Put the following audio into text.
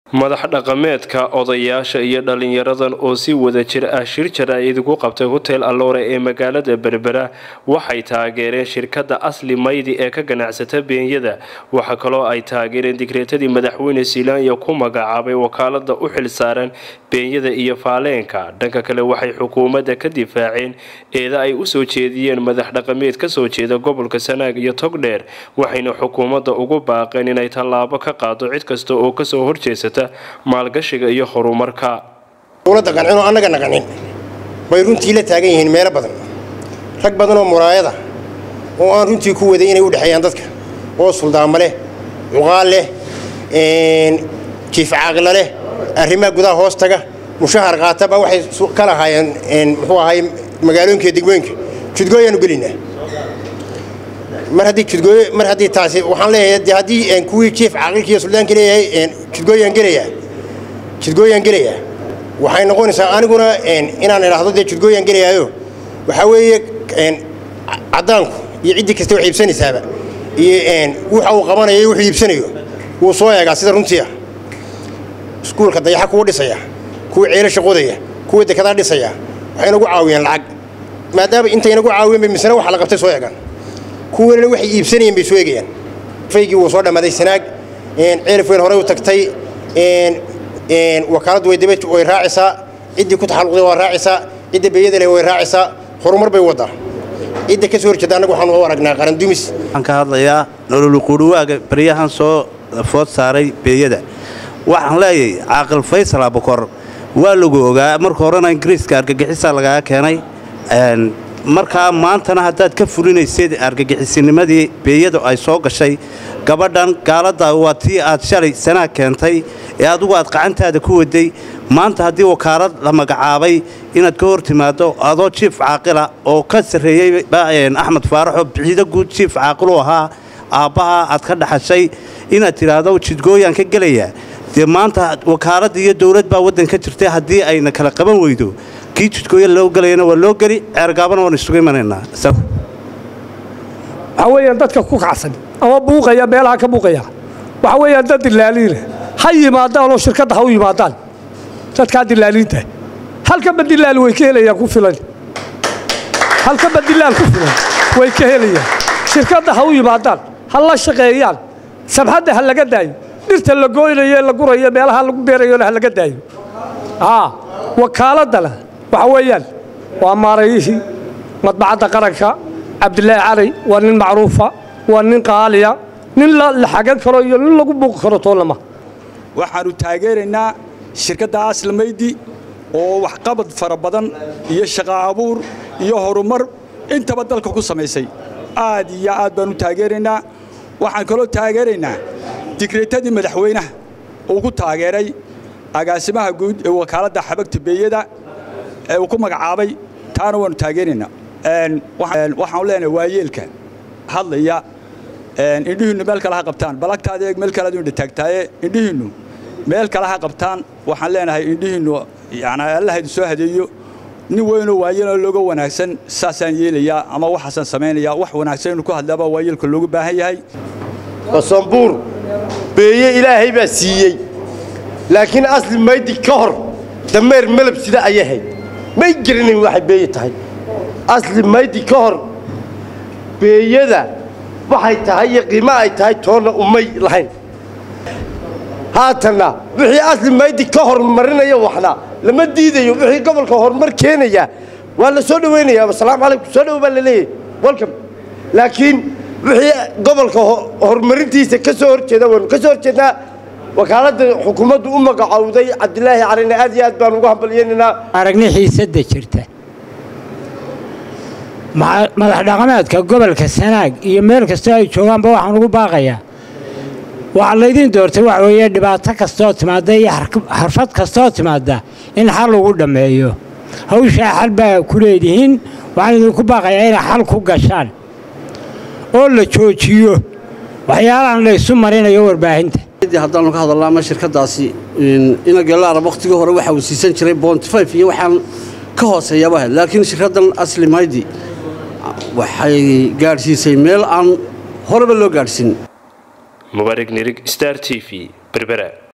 madax dhaqameedka odayaasha iyo dhalinyaradan oo si wada jir ah shir jaraa'id ugu qabtay hotel alloore ee magaalada berbera waxay taageereen shirkadda asli maydi ee ka ganacsata beenyada waxaa kaloo ay taageereen digreetadii madaxweyne silaanya ku magacaabay wakaalada u xilsaaran beenyada iyo faaleenka dhanka kale waxay xukuumadda ka difaaceen eeda ay usoo jeediyeen madax dhaqameed kasoo jeeda gobolka sanaag iyo togdheer waxayna xukuumadda ugu baaqeen inay tallaabo ka qaado cid kasta oo kasoo horjeesata maalgashiga iyo horumarka dowladda qancinoo annagana qancin bay runtii la taagan yihiin meelo badan rag badan oo muraayada oo aan runtii ku waday inay u dhexeeyaan dadka oo suldaamo leh cuqaal leh jiif caaqila leh arrimaha gudaha hoos taga mushahar qaataba waxay ka lahaayeen muxuu ahay magaalooyinka degmooyinka judgooyaanu gelinaa mar haddii judgooyo mar haddii taasi waxaan leeyahay de haddii kuwii jiif caaqilka iyo suldaanka leeyahay judgooyaan gelayaa judgooyaan gelayaa waxay noqonaysaa aniguna inaan idhaahdo dee judgooyaan gelayaayo waxaa weeye caddaanku iyo ciddii kasta wax iibsanaysaaba iyo waxa uu qabanayo iyo wuxuu iibsanayo wuu soo eegaa sida runtii ah iskuulka dayaxa kuwa dhisaya kuwa ceelasha qodaya kuwa dekedaa dhisaya waxay nagu caawiyeen lacag maadaama intay nagu caawiyeen bay misna waxa la qabtay soo eegaan kuwanina waxay iibsanayeen bay soo eegayaan faygii wuu soo dhammaaday sanaag ceelif weyn horey u tagtay wakaaladdu way daba way raacisaa ciddii ku taxalluqday waa raacisaa cidda beeyada leh way raacisaa horumar bay waddaa cidda ka soo horjeeda annagu waxaan u aragnaa qarandumis waxaan ka hadlayaa nololuquudhuwaaga baryahan soo food saaray beeyada waxaan leeyahay caaqil faysal abukor waa lagu ogaa marka horena ingiriiska argagixisaa lagaga keenay markaa maantana haddaad ka fulinaysad argagixisinimadii beeyadu ay soo gashay gabadhan gaaladda waa tii aad shalay sanaag keentay ee adugu aad qacantaada ku waday maanta haddii wakaalad la magacaabay inaad ka hor timaaddo adoo jiif caaqila oo ka sarreeyey axmed faaraxoo bixido guud jiif caaqilu ahaa aabbaha aad ka dhaxashay inaad tidhaahdo jidgooyaan ka gelayaa dee maanta wakaaladda iyo dowlad baa waddan ka jirtay haddii ayna kala qaban weydo kii jidgooya loo gelayana waa loo geli ceergaabana waan isugu imanaynaa waxaa weeyaan dadka ku kacsan ama buuqaya meelaha ka buuqaya waxaa weeyaan dad dilaaliina ha yimaadaan oo shirkadda ha u yimaadaan dadkaa dilaaliinta halkaba dilaal way ka helayaan ku filan halkaba dilaal ku filan way ka helayaan shirkadda ha u yimaadaan ha la shaqeeyaan sabxadda ha laga daayo dhirta la gooynayo ee la gurayo meelaha lagu beerayona ha laga daayo wakaaladana waxa weeyaan waa maarayihii madbacadda qaranka cabdilaahi cali waa nin macruufa waa nin qaaliya nin la xagan karo iyo nin lagu buuqi karo toolama waxaannu taageeraynaa shirkadda aslamaydi oo waxqabad fara badan iyo shaqa abuur iyo horumar intaba dalka ku samaysay aad iyo aad baannu taageeraynaa waxaan kaloo taageeraynaa digreetadii madaxweynaha uu ku taageeray agaasimaha guud ee wakaaladda xabagta beeyada ee uu ku magacaabay taana waannu taageeraynaa waxaanu leenahay waayeelka hadlaya indhihiinnu meel kale ha qabtaan balagtaada eeg meel kale aduu taagtaaye indhihiinnu meel kale ha qabtaan waxaan leenahay indhihiinnu yani allaha idin soo hadeeyo nin weynoo waayeeloo looga wanaagsan saasaan yeelayaa ama waxaasaan samaynayaa wax wanaagsan inuu ku hadlaabaa waayeelka loogu baahan yahay basanbuur beeye ilaahay baa siiyey laakiin asli maydi ka hor dameer melab sida ayay hayd may geranayn waxay beeye tahay asli maydi ka hor beeyada waxay tahay iyo qiimo ay tahay toonna umay lahayn haatanna wixii asli maydi ka horumarinaya waxna lama diidayo wixii gobolka horumar keenaya waa la soo dhowaynayaa asalaamu calaykum soo dhow baa la leeyahay welcome laakiin wixii gobolka horumarintiisa ka soo horjeeda waynu ka soo horjeednaa wakaaladda xukuumaddu u magacowday cabdilaahi calina aad iyo aad baan ugu hambalyaynaynaa aragni xiisadda jirta madax dhaqameedka gobolka sanaag iyo meel kastoo ay joogaanba waxaan ugu baaqayaa waxaa laydin doortay waxa weeye dhibaato kastooo timaadda iyo xarfad kastooo timaadda in xal ugu dhammeeyo hawshaa xal baa ku leedihiin waxaan idinku baaqayaa inay xal ku gashaan oo la joojiyo waxyaalahan la ysu marinayo warbaahinta haddaanu ka hadalna ama shirkaddaasi inageelaarab wakhtigii hore waxa uu siisan jiray bontifif iyo waxaan ka hooseeyaba ahayd laakiin shirkaddan asli maydi waxay gaadhsiisay meel aan horeba loo gaadhsiin mubaarig nirig star t v berbera